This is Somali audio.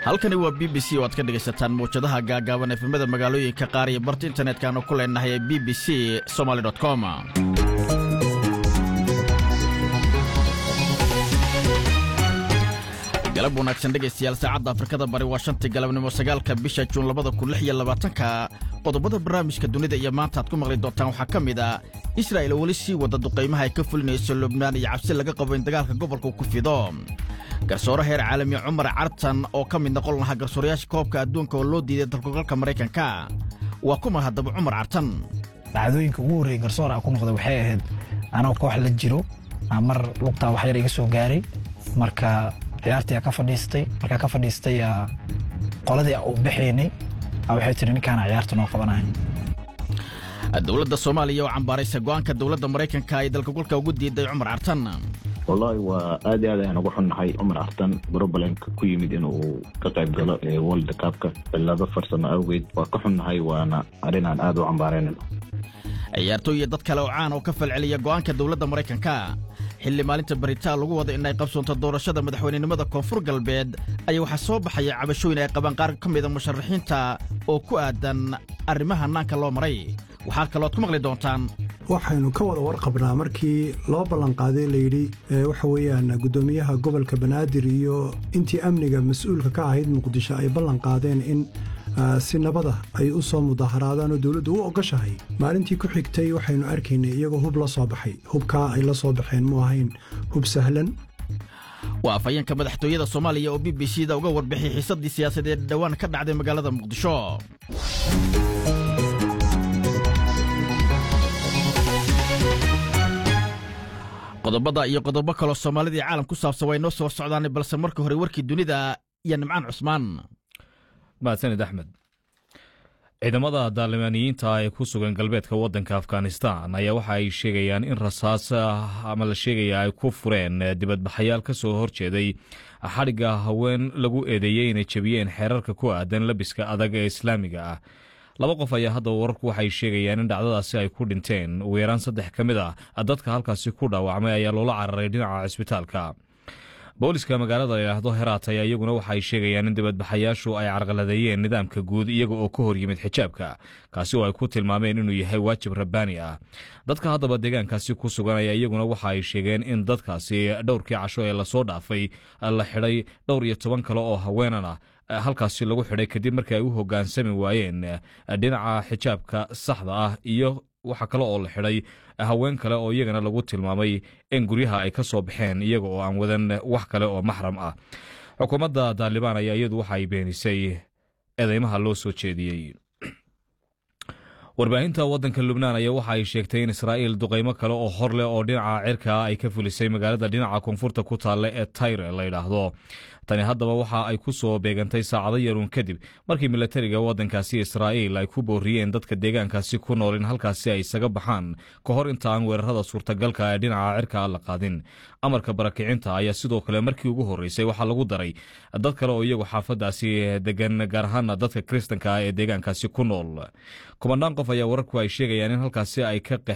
halkani waa b b c oo aad ka dhegaysataan mawjadaha gaagaaban efemada magaalooyinka qaar iyo barta internetkanu ku leenahay ee b b c somaly com galab wanaagsan dhegaystayaal saacadda afrikada bari waa shantii galabnimo sagaalka bisha juun labada kun lix iyo labaatanka qodobada barnaamijka dunida iyo maanta aad ku maqli doontaan waxaa ka mid a israa'il oo weli sii wada duqaymaha ay ka fulinayso lubnaan iyo cabsi laga qabo in dagaalka gobolku ku fido garsoore heer caalami cumar cartan oo ka mid noqon lahaa garsoorayaasha koobka adduunka oo loo diiday dalkugalka maraykanka waa kuma haddaba cumar cartan dhacdooyinka ugu horreeyey garsoor aan ku noqday waxay ahayd anoo koox la jiro aa mar lugtaa wax yar iga soo gaaray marka ciyaartii aa ka fadhiistay markaa ka fadhiistay qoladii u baxaynay waxay tihi ninkaana ciyaarta noo qabanahay dowladda soomaaliya oo cambaaraysa go'aanka dowladda maraykanka ay dalkagulka ugu diiday cumar cartan wallaahi waa aad iyo aad ayaan ugu xunnahay cumar artan brobalemka ku yimid inuu ka qayb galo ee world cupka cillado farsamo awgeed waa ka xunnahay waana arrin aan aad u cambaaraynayno ciyaartooy iyo dad kale oo caan oo ka falceliya go'aanka dowladda maraykanka xilli maalinta baritaan lagu wada in ay qabsoonto doorashada madaxweynenimada koonfur galbeed ayaa waxaa soo baxaya cabashooyin ay qabaan qaar ka mida musharaxiinta oo ku aadan arrimaha naanka loo maray waxaa kalooad ku maqli doontaan waxaynu ka wada warqabnaa markii loo ballanqaaday layidhi waxa weeyaan guddoomiyaha gobolka banaadir iyo intii amniga mas-uulka ka ahayd muqdisho ay ballanqaadeen in si nabada ay u soo mudaharaadaan oo dowladdu u ogoshahay maalintii ku xigtay waxaynu arkaynay iyagoo hub la soo baxay hubkaa ay la soo baxeen mu ahayn hub sahlan waa afhayeenka madaxtooyada soomaaliya oo b b c da uga warbixiyay xiisaddii siyaasadeed dhowaan ka dhacday magaalada muqdisho qodobada iyo qodobo kaloo soomaalidii caalam ku saabsan way noo soo socdaan balse marka hore warkii dunida iyo nimcaan cusmaan mahadsanid axmed ciidamada daalimaaniyiinta ee ku sugan galbeedka waddanka afghanistan ayaa waxa ay sheegayaan in rasaas ama la sheegaya ay ku fureen dibadbaxayaal ka soo horjeeday xadhigga haween lagu eedeeyey inay jebiyeen xeerarka ku aadan labiska adag ee islaamiga ah laba qof ayaa haddaba wararku waxay sheegayaan in dhacdadaasi ay ku dhinteen ugu yaraan saddex ka mid ah dadka halkaasi ku dhaawacmay ayaa loola cararay dhinaca cisbitaalka booliska magaalada layidhaahdo heraat ayaa iyaguna waxaay sheegayaan in dibadbaxayaashu ay carqaladeeyeen nidaamka guud iyaga oo ka hor yimid xijaabka kaasi oo ay ku tilmaameen inuu yahay waajib rabbaani ah dadka haddaba deegaankaasi ku sugan ayaa iyaguna waxa ay sheegeen in dadkaasi dhowrkii casho ee lasoo dhaafay la xidhay dhowr iyo toban kale oo haweenan ah halkaasi lagu xidhay kadib markii ay u hogaansami waayeen dhinaca xijaabka saxda ah iyo waxaa kale oo la xidhay haween kale oo iyagana lagu tilmaamay in guryaha ay ka soo baxeen iyaga oo aan wadan wax kale oo maxram ah xukuumadda daalibaan ayaa iyadu waxa ay beenisay eedeymaha loo soo jeediyey warbaahinta waddanka lubnaan ayaa waxa ay sheegtay in israa'iil duqaymo kale oo hor leh oo dhinaca cirka ay ka fulisay magaalada dhinaca koonfurta ku taalla ee tayre la yidhaahdo tani haddaba waxa ay ku soo beegantay saacado yaruun kadib markii milatariga waddankaasi israa'iil ay ku booriyeen dadka deegaankaasi ku nool in halkaasi ay isaga baxaan ka hor inta aan weerarada suurtagalka ee dhinaca cirka la qaadin amarka barakicinta ayaa sidoo kale markii ugu horreysay waxaa lagu daray dad kale oo iyagu xaafadaasi degan gaar ahaana dadka kiristanka ah ee deegaankaasi ku nool kumanaan qof ayaa wararku ay sheegayaan in halkaasi ay ka